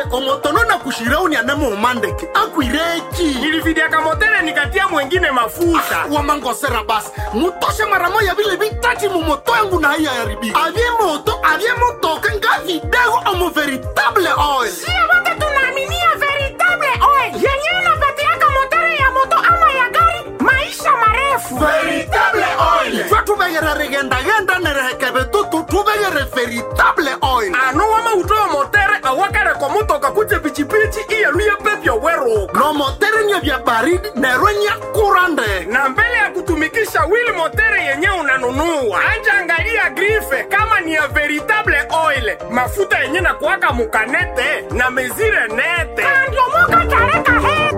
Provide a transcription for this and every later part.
omotono na kushirauni anamo umandeke akwireki nilividiaka motele nikatia mwengine mafuta wamangosera basi mutoshe mara moya vile vitati mumoto yangu na haiya yaribika avye moto avye motoka nga vidego omo veritable oil Sio wote tunaaminia veritable oil yenyewe inapatiaka motori ya moto ama ya gari maisha marefu. veritable oil twe tuvegere rigendagenda nerehekeve tutu tuvegere veritable oil ano wamautoyo motere awakareko mutoka kuje pichipichi iyeluye pepyo weruka no motere nye vya baridi nerwe nya kurande na mbele ya kutumikisha wili motere yenye unanunua anja angalia grife kama ni ya veritable oil mafuta yenye na kuwaka mukanete na mezire nete Andiomoka tareka he.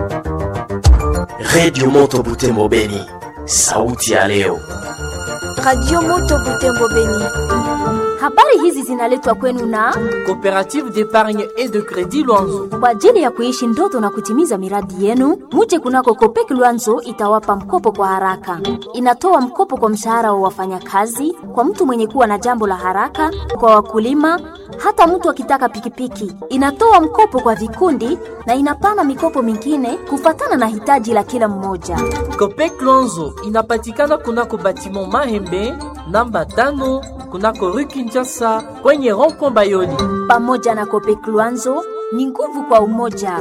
redio moto butembo beni sauti ya leo Radio Moto Butembo Beni. Habari hizi zinaletwa kwenu na Coopérative d'épargne et de crédit Luanzo. kwa ajili ya kuishi ndoto na kutimiza miradi yenu. Muje kunako Kopek Luanzo itawapa mkopo kwa haraka. Inatoa mkopo kwa mshahara wa wafanyakazi, kwa mtu mwenye kuwa na jambo la haraka, kwa wakulima, hata mtu akitaka pikipiki. Inatoa mkopo kwa vikundi na inapana mikopo mingine kufatana na hitaji la kila mmoja. Copec Luanzo inapatikana kunako batiment Mahembe namba tano kunako rue Kinshasa kwenye rond-point Bayoli. Pamoja na Kopek Luanzo ni nguvu kwa umoja.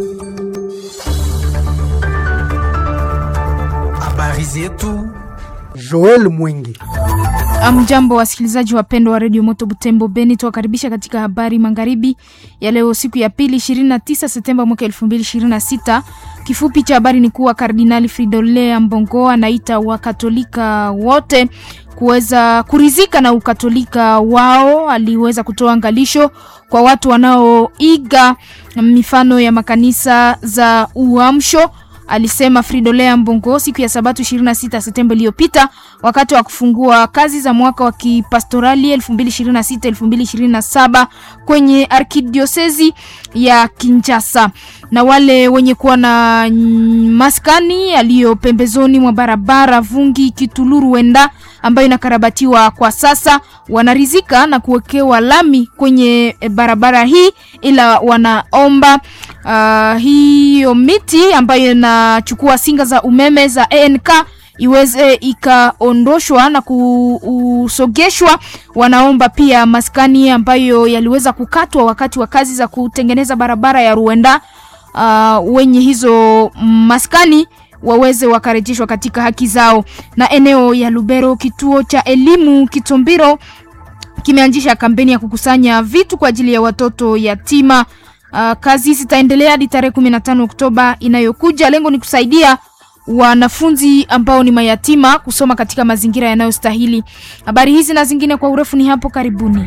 habari zetu Joel Mwingi. Amjambo wasikilizaji wapendwa wa redio Moto Butembo Beni, tuwakaribisha katika habari magharibi ya leo, siku ya pili 29 Septemba mwaka 2026. Kifupi cha habari ni kuwa Kardinali Fridolin Ambongo anaita Wakatolika wote kuweza kurizika na ukatolika wao. Aliweza kutoa angalisho kwa watu wanaoiga mifano ya makanisa za uamsho alisema Fridolin Ambongo siku ya Sabato 26 Septemba iliyopita wakati wa kufungua kazi za mwaka wa kipastorali 2026-2027 kwenye arkidiosezi ya Kinshasa. Na wale wenye kuwa na mm, maskani yaliyo pembezoni mwa barabara Vungi Kituluru Wenda ambayo inakarabatiwa kwa sasa wanarizika na kuwekewa lami kwenye eh, barabara hii, ila wanaomba uh, hiyo miti ambayo inachukua singa za umeme za ANK iweze ikaondoshwa na kusogeshwa. Wanaomba pia maskani ambayo yaliweza kukatwa wakati wa kazi za kutengeneza barabara ya Ruenda, uh, wenye hizo maskani waweze wakarejeshwa katika haki zao. Na eneo ya Lubero, kituo cha elimu Kitombiro kimeanzisha kampeni ya kukusanya vitu kwa ajili ya watoto yatima. Uh, kazi zitaendelea hadi tarehe 15 Oktoba inayokuja. Lengo ni kusaidia wanafunzi ambao ni mayatima kusoma katika mazingira yanayostahili. Habari hizi na zingine kwa urefu ni hapo karibuni.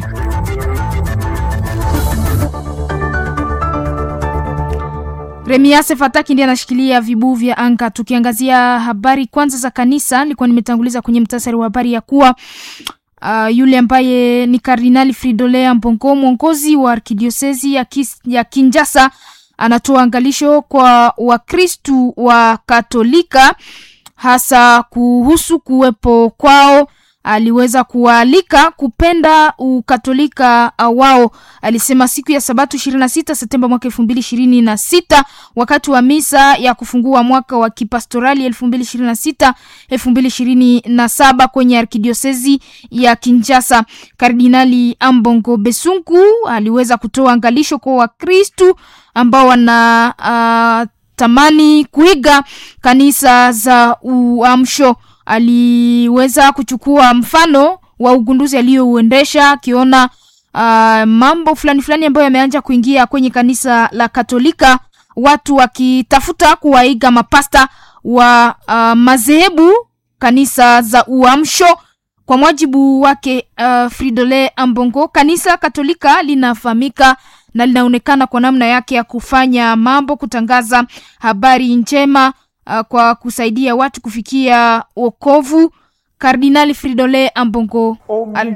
Remiase Fataki ndiye anashikilia vibuu vya anga. Tukiangazia habari kwanza za kanisa, nilikuwa nimetanguliza kwenye mtasari wa habari ya kuwa uh, yule ambaye ni Kardinali Fridolin Ambongo, mwongozi wa arkidiosezi ya, kis, ya Kinshasa, anatoa angalisho kwa Wakristu wa Katolika hasa kuhusu kuwepo kwao. Aliweza kuwaalika kupenda ukatolika wao. Alisema siku ya Sabato 26 Septemba mwaka 2026 wakati wa misa ya kufungua mwaka wa kipastorali 2026 2027 kwenye arkidiosezi ya Kinshasa. Kardinali Ambongo Besungu aliweza kutoa angalisho kwa Wakristu ambao wana uh, tamani kuiga kanisa za uamsho. Aliweza kuchukua mfano wa ugunduzi aliyouendesha akiona uh, mambo fulani fulani ambayo yameanza kuingia kwenye kanisa la Katolika, watu wakitafuta kuwaiga mapasta wa uh, madhehebu kanisa za uamsho. Kwa mujibu wake uh, Fridolin Ambongo, kanisa Katolika linafahamika na linaonekana kwa namna yake ya kufanya mambo, kutangaza habari njema uh, kwa kusaidia watu kufikia wokovu. Kardinali Fridolin Ambongo al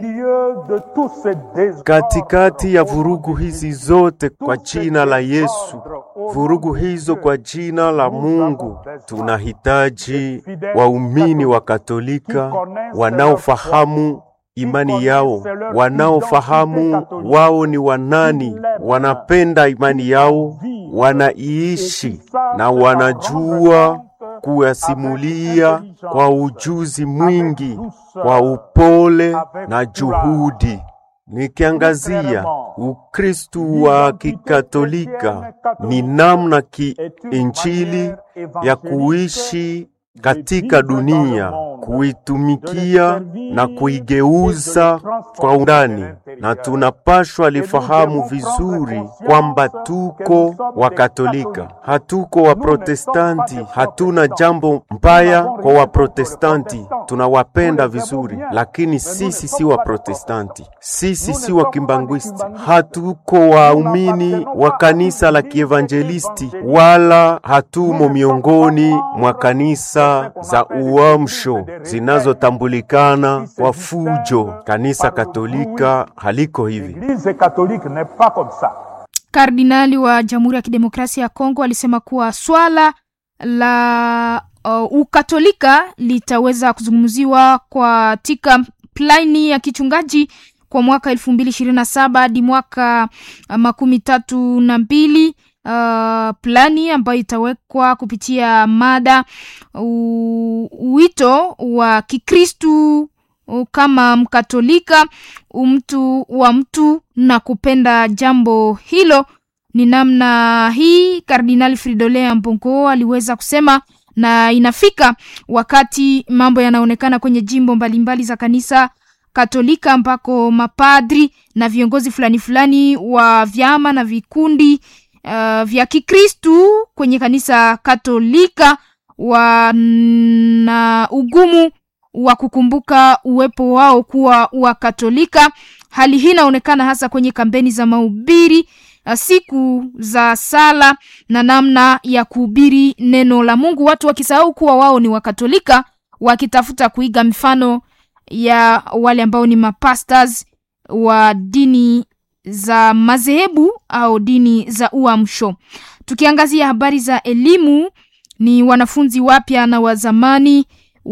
katikati ya vurugu hizi zote kwa jina la Yesu, vurugu hizo kwa jina la Mungu, tunahitaji waumini wa Katolika wanaofahamu imani yao, wanaofahamu wao ni wanani, wanapenda imani yao, wanaiishi na wanajua kuyasimulia kwa ujuzi mwingi, kwa upole na juhudi. Nikiangazia Ukristu wa Kikatolika ni namna kiinjili ya kuishi katika dunia, kuitumikia na kuigeuza kwa undani, na tunapashwa lifahamu vizuri kwamba tuko Wakatolika, hatuko Waprotestanti. Hatuna jambo mbaya kwa Waprotestanti, tunawapenda vizuri, lakini sisi si Waprotestanti, sisi si Wakimbangwisti, hatuko waumini wa kanisa la Kievanjelisti, wala hatumo miongoni mwa kanisa za uamsho zinazotambulikana kwa fujo. Kanisa Katolika haliko hivi. Kardinali wa Jamhuri ya Kidemokrasia ya Kongo alisema kuwa swala la uh, ukatolika litaweza kuzungumziwa katika plani ya kichungaji kwa mwaka elfu mbili ishirini na saba hadi mwaka uh, makumi tatu na mbili uh, plani ambayo itawekwa kupitia mada uh, wito wa Kikristu uh, kama Mkatolika, mtu wa mtu na kupenda jambo hilo. Ni namna hii Kardinali Fridolin Ambongo aliweza kusema, na inafika wakati mambo yanaonekana kwenye jimbo mbalimbali mbali za kanisa Katolika ambako mapadri na viongozi fulani fulani wa vyama na vikundi uh, vya Kikristu kwenye kanisa Katolika wana ugumu wa kukumbuka uwepo wao kuwa wa Katolika. Hali hii inaonekana hasa kwenye kampeni za mahubiri, siku za sala na namna ya kuhubiri neno la Mungu, watu wakisahau kuwa wao ni Wakatolika, wakitafuta kuiga mifano ya wale ambao ni mapastors wa dini za madhehebu au dini za uamsho. Tukiangazia habari za elimu, ni wanafunzi wapya na wa zamani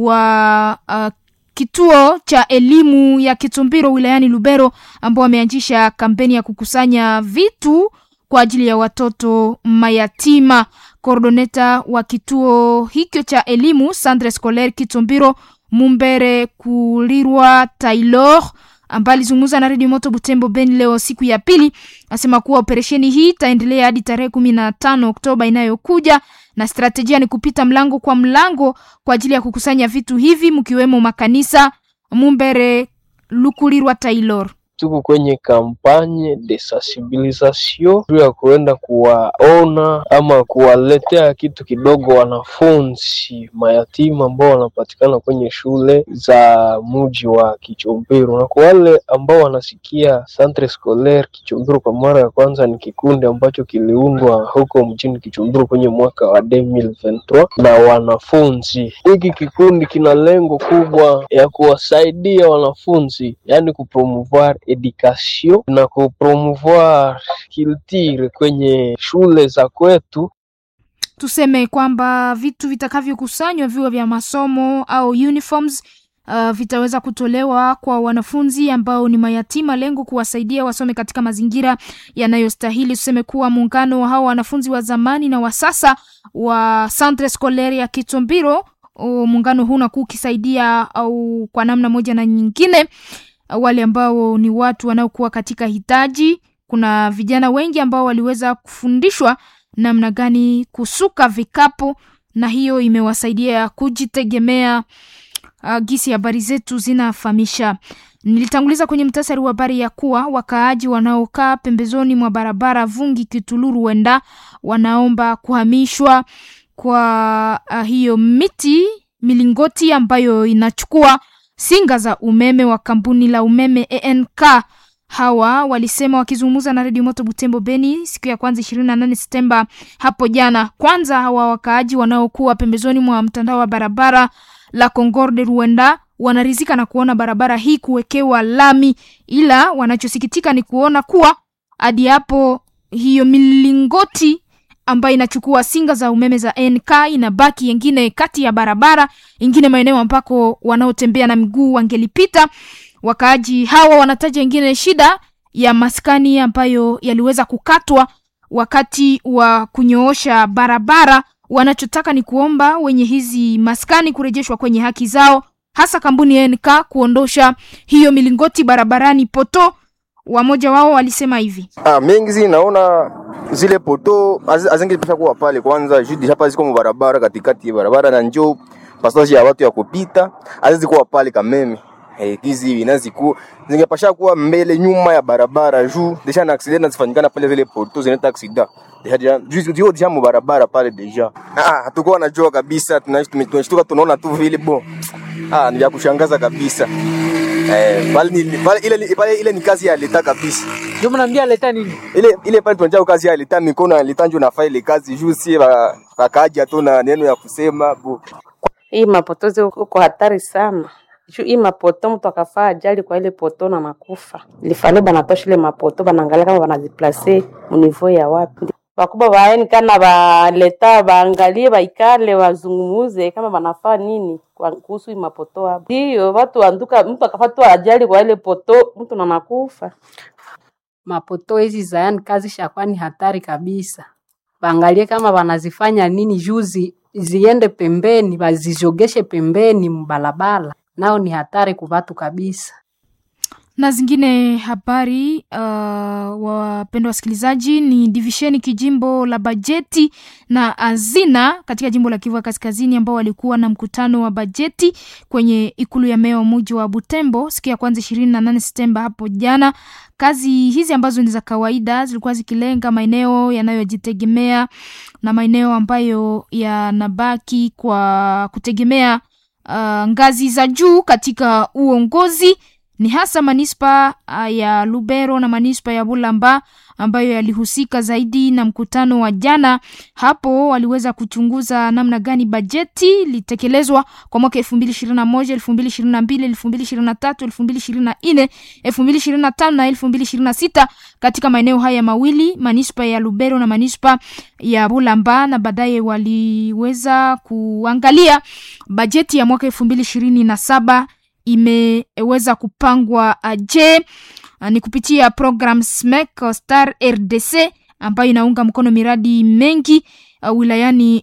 wa uh, kituo cha elimu ya Kitumbiro wilayani Lubero ambao wameanzisha kampeni ya kukusanya vitu kwa ajili ya watoto mayatima. Koordoneta wa kituo hicho cha elimu Centre Scolaire Kitumbiro Mumbere Kulirwa Taylor ambaye alizungumza na redio Moto Butembo Beni leo siku ya pili, asema kuwa operesheni hii itaendelea hadi tarehe kumi na tano Oktoba inayokuja, na strategia ni kupita mlango kwa mlango kwa ajili ya kukusanya vitu hivi mkiwemo makanisa. Mumbere Lukulirwa Taylor tuko kwenye kampanye de sensibilisation juu ya kuenda kuwaona ama kuwaletea kitu kidogo wanafunzi mayatima ambao wanapatikana kwenye shule za muji wa Kichombero, na kwa wale ambao wanasikia Centre Scolaire Kichombero kwa mara ya kwanza, ni kikundi ambacho kiliundwa huko mjini Kichombero kwenye mwaka wa 2023 na wanafunzi. Hiki kikundi kina lengo kubwa ya kuwasaidia wanafunzi, yani kupromouvoir education na kupromouvoir culture kwenye shule za kwetu. Tuseme kwamba vitu vitakavyokusanywa viwe vya masomo au uniforms uh, vitaweza kutolewa kwa wanafunzi ambao ni mayatima, lengo kuwasaidia wasome katika mazingira yanayostahili. Tuseme kuwa muungano wa hao wanafunzi wa zamani na wa sasa wa Centre Scolaire ya Kitombiro, muungano huu unakuwa ukisaidia au kwa namna moja na nyingine wale ambao ni watu wanaokuwa katika hitaji. Kuna vijana wengi ambao waliweza kufundishwa namna gani kusuka vikapu, na hiyo imewasaidia kujitegemea. Uh, gisi habari zetu zinafahamisha. Nilitanguliza kwenye mtasari wa habari ya kuwa wakaaji wanaokaa pembezoni mwa barabara Vungi Kituluru wenda wanaomba kuhamishwa kwa uh, hiyo miti milingoti ambayo inachukua singa za umeme wa kampuni la umeme ENK. Hawa walisema wakizungumza na redio Moto Butembo Beni siku ya kwanza 28 Septemba hapo jana. Kwanza hawa wakaaji wanaokuwa pembezoni mwa mtandao wa barabara la Concorde Ruenda wanarizika na kuona barabara hii kuwekewa lami, ila wanachosikitika ni kuona kuwa hadi hapo hiyo milingoti ambayo inachukua singa za umeme za NK inabaki yengine kati ya barabara ingine maeneo ambako wanaotembea na miguu wangelipita. Wakaaji hawa wanataja ingine shida ya maskani ambayo yaliweza kukatwa wakati wa kunyoosha barabara. Wanachotaka ni kuomba wenye hizi maskani kurejeshwa kwenye haki zao, hasa kampuni ya NK kuondosha hiyo milingoti barabarani poto. Wamoja wao walisema hivi: Ah, mengi zi naona zile poto azingepasha kuwa pale kwanza judi hapa ziko barabara katikati ya barabara na njoo passage ya watu ya kupita azizi kuwa pale kameme eh, hizi vinaziku zingepasha kuwa mbele nyuma ya barabara juu deja na accident nazifanyikana pale zile poto zinaleta accident deja deja juu dio deja mu barabara pale deja ah hatukuwa najua kabisa tunaishi tunashtuka tunaona tu vile bo ah ni ya kushangaza kabisa eh pale ni pale ile pale ile ni kazi ya leta kabisa ndio mnaambia leta nini ile ile pale tunajua kazi ya leta mikono ya leta ndio nafaa ile kazi juu si wakaja tu na neno ya kusema bo hii mapotozi uko hatari sana juu hii mapoto mtu akafaa ajali kwa ile poto na makufa lifale banatosha ile mapoto banaangalia kama banaziplase munivo ya wapi wakubwa baeni kana baleta baangalie baikale wazungumuze kama banafaa nini kwa- kuhusu hii mapoto hapo ndiyo watu anduka mtu akafaa tu ajali kwa ile poto mtu na nakufa mapoto hizi za yani kazi shakuwa ni hatari kabisa. Waangalie kama wanazifanya nini juu zi, ziende pembeni, wazijogeshe pembeni mbalabala, nao ni hatari kwa watu kabisa. na zingine habari uh, wapendwa wasikilizaji ni divisheni kijimbo la bajeti na azina katika jimbo la Kivu ya Kaskazini ambao walikuwa na mkutano wa bajeti kwenye ikulu ya meya wa muji wa Butembo siku ya kwanza ishirini na nane Septemba hapo jana. Kazi hizi ambazo ni za kawaida zilikuwa zikilenga maeneo yanayojitegemea na maeneo ambayo yanabaki kwa kutegemea uh, ngazi za juu katika uongozi ni hasa manispa uh, ya Lubero na manispa ya Bulamba ambayo yalihusika zaidi na mkutano wa jana. Hapo waliweza kuchunguza namna gani bajeti litekelezwa kwa mwaka elfu mbili ishirini na moja elfu mbili ishirini na mbili elfu mbili ishirini na tatu elfu mbili ishirini na nne elfu mbili ishirini na tano na elfu mbili ishirini na sita katika maeneo haya mawili manispa ya Lubero na manispa ya Bulamba, na baadaye waliweza kuangalia bajeti ya mwaka elfu mbili ishirini na saba imeweza kupangwa uh, je uh, ni kupitia program SMEC uh, Star RDC ambayo inaunga mkono miradi mengi uh, wilayani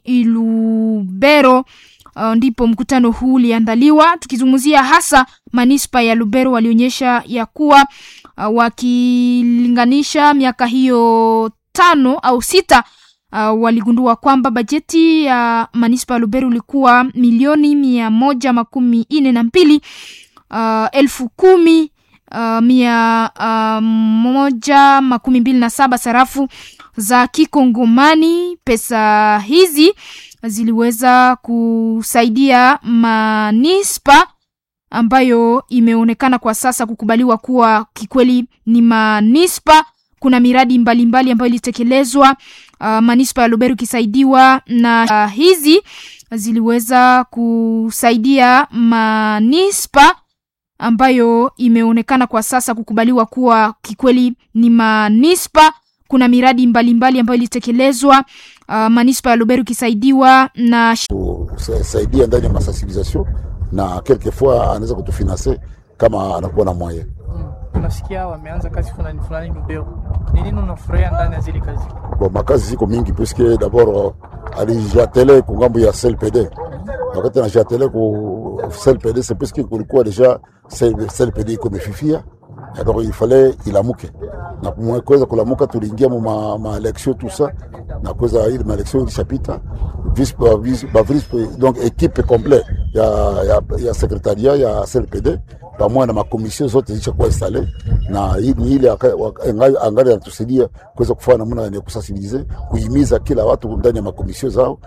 Lubero. Uh, ndipo mkutano huu uliandaliwa tukizungumzia hasa manispa ya Lubero walionyesha ya kuwa uh, wakilinganisha miaka hiyo tano au sita uh, waligundua kwamba bajeti ya manispa ya Lubero ilikuwa milioni mia moja makumi nne na mbili uh, elfu kumi uh, mia uh, moja makumi mbili na saba sarafu za kikongomani. Pesa hizi ziliweza kusaidia manispa ambayo imeonekana kwa sasa kukubaliwa kuwa kikweli ni manispa. Kuna miradi mbalimbali mbali ambayo ilitekelezwa uh, manispa ya Lubero ikisaidiwa na uh, hizi ziliweza kusaidia manispa ambayo imeonekana kwa sasa kukubaliwa kuwa kikweli ni manispa. Kuna miradi mbalimbali mbali ambayo ilitekelezwa uh, manispa ya Lubero ikisaidiwa na saidia ndani ya masensibilisation na quelquefois anaweza kutufinanse kama anakuwa na moyen. Unasikia wameanza kazi fulani fulani Lubero, ni nini unafurahia ndani ya zile kazi? Bon, makazi ziko mingi puisque d'abord alijatele ku ngambo ya CLPD wakati anajatele ku CLPD c'est puisque kulikuwa deja CLPD iko imefifia donc il fallait ilamuke na kumwe kuweza kulamuka, tuliingia mu ma, ma election tout ça na kuweza ile ma election ilishapita vice ba vice ba vice donc equipe complet ya ya, ya secretariat ya CLPD pamoja na makomision zote zishakuwa installe na hii ni ile aka- waka- angali angali anatusaidia kuweza kufanya namna ya kusensibilize kuhimiza kila watu ndani ya makomision zao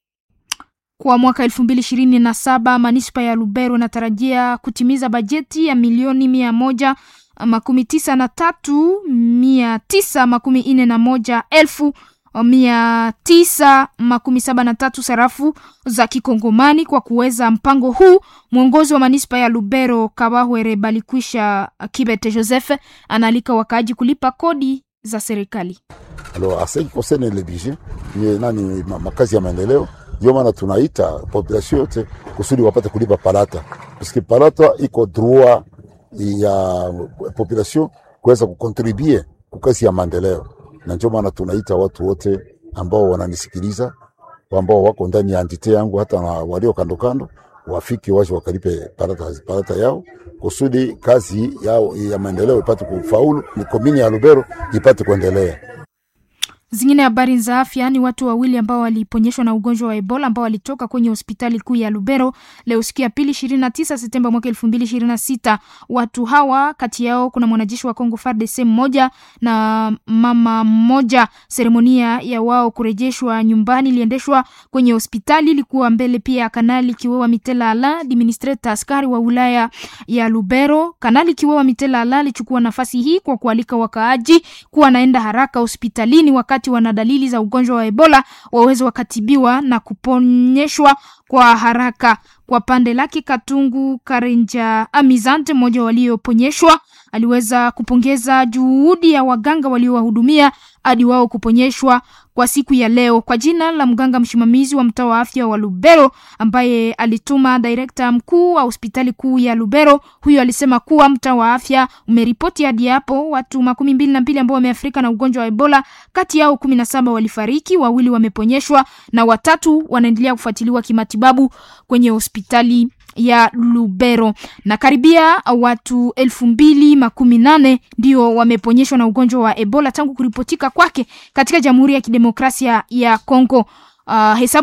Kwa mwaka elfu mbili ishirini na saba manispa ya Lubero inatarajia kutimiza bajeti ya milioni mia moja makumi tisa na tatu mia tisa makumi nne na moja elfu mia tisa makumi saba na tatu sarafu za kikongomani. Kwa kuweza mpango huu, mwongozi wa manispa ya Lubero Kabahwere Balikwisha Kibete Joseph anaalika wakaaji kulipa kodi za serikali. Alors, à ce qui concerne le budget, ni nani ma- makazi ya maendeleo, ndio maana tunaita population yote kusudi wapate kulipa palata, parce que palata iko droit ya population kuweza kukontribue kukasi ya maendeleo, na ndio maana tunaita watu wote ambao wananisikiliza ambao wako ndani ya entite yangu hata na walio kando kando wafike waje wakalipe parata, parata yao kusudi kazi yao ya maendeleo ipate kufaulu, ni komini ya Lubero ipate kuendelea. Zingine habari za afya ni watu wawili ambao waliponyeshwa na ugonjwa wa Ebola ambao walitoka kwenye hospitali kuu ya Lubero leo siku ya pili 29 Septemba mwaka 2026. Watu hawa kati yao kuna mwanajeshi wa Kongo FARDC mmoja na mama mmoja. Seremonia ya wao kurejeshwa nyumbani iliendeshwa kwenye hospitali, ilikuwa mbele pia ya Kanali Kiwewa Mitela Ala, administrator askari wa wilaya ya Lubero. Kanali Kiwewa Mitela Ala alichukua nafasi hii kwa kualika wakaaji kuwa naenda haraka hospitalini wakati wana dalili za ugonjwa wa Ebola waweze wakatibiwa na kuponyeshwa kwa haraka. Kwa pande lake, Katungu Karenja Amizante, mmoja walioponyeshwa, aliweza kupongeza juhudi ya waganga waliowahudumia hadi wao kuponyeshwa kwa siku ya leo. Kwa jina la mganga msimamizi wa mtaa wa afya wa Lubero ambaye alituma direkta mkuu wa hospitali kuu ya Lubero, huyo alisema kuwa mtaa wa afya umeripoti hadi hapo watu makumi mbili na mbili ambao wameafrika na ugonjwa wa Ebola. Kati yao kumi na saba walifariki, wawili wameponyeshwa na watatu wanaendelea kufuatiliwa kimatibabu kwenye hospitali ya Lubero na karibia watu elfu mbili makumi nane ndio wameponyeshwa na ugonjwa wa Ebola tangu kuripotika kwake katika Jamhuri ya Kidemokrasia ya Kongo. Uh, hesabu